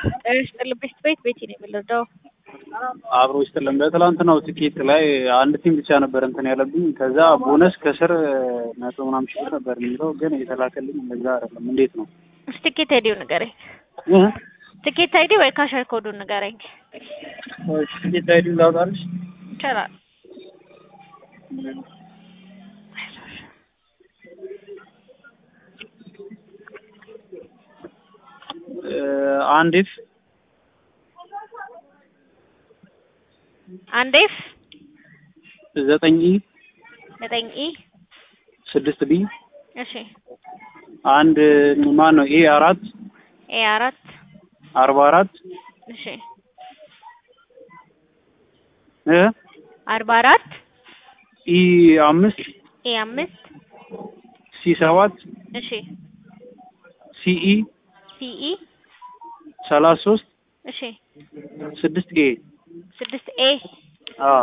ጤና ቤት ቤት ቤቴ ነው የምንረዳው። አብሮ ይስጥልን። በትላንትናው ትኬት ላይ አንድ ቲም ብቻ ነበር እንትን ያለብኝ። ከዛ ቦነስ ከስር መቶ ምናምን ሺህ ብር ነበር የሚለው ግን የተላከልኝ እንደዛ አይደለም። እንዴት ነው? እስኪ ትኬት አይዲው ንገረኝ። እህ? ትኬት አይዲ ወይ ካሸር ኮዱን ንገረኝ። ትኬት አይዲ ላውጣልሽ? ይቻላል። አንድ ኤፍ አንድ ኤፍ ዘጠኝ ኢ ዘጠኝ ኢ ስድስት ቢ እሺ አንድ ማን ነው ኤ አራት ኤ አራት አርባ አራት እሺ እ አርባ አራት ኢ አምስት ኤ አምስት ሲ ሰባት እሺ ሲኢ ሲኢ ሰላሳ ሶስት እሺ ስድስት ኤ ስድስት ኤ አ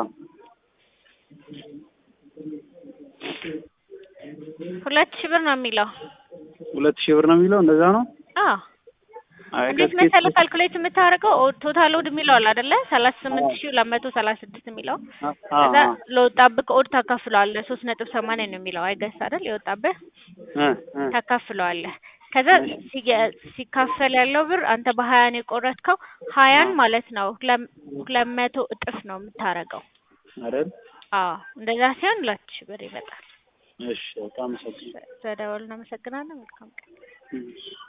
ሁለት ሺህ ብር ነው የሚለው። ሁለት ሺህ ብር ነው የሚለው እንደዛ ነው። አዎ አይ እንዴት ከትኬት መሰለህ ካልኩሌት የምታደርገው ቶታል ኦድ የሚለው አለ አይደለ? ሰላሳ ስምንት ሺህ ሁለት መቶ ሰላሳ ስድስት የሚለው አ ከዛ አ ለወጣብህ ኦድ ታካፍለዋለህ። ሶስት ነጥብ ሰማንያ ነው የሚለው አይገስ አይደል? የወጣብህ እ እ ታካፍለዋለህ። ከዛ ሲገ- ሲካፈል ያለው ብር አንተ በሀያ ነው የቆረጥከው። ሀያን ማለት ነው ሁለት ሁለት መቶ እጥፍ ነው የምታደርገው። አይደል? አዎ እንደዛ ሲሆን ሁለት ሺህ ብር ይመጣል። እሺ በጣም አመሰግናለሁ። ስለደወልን እናመሰግናለን። መልካም ቀን። እሺ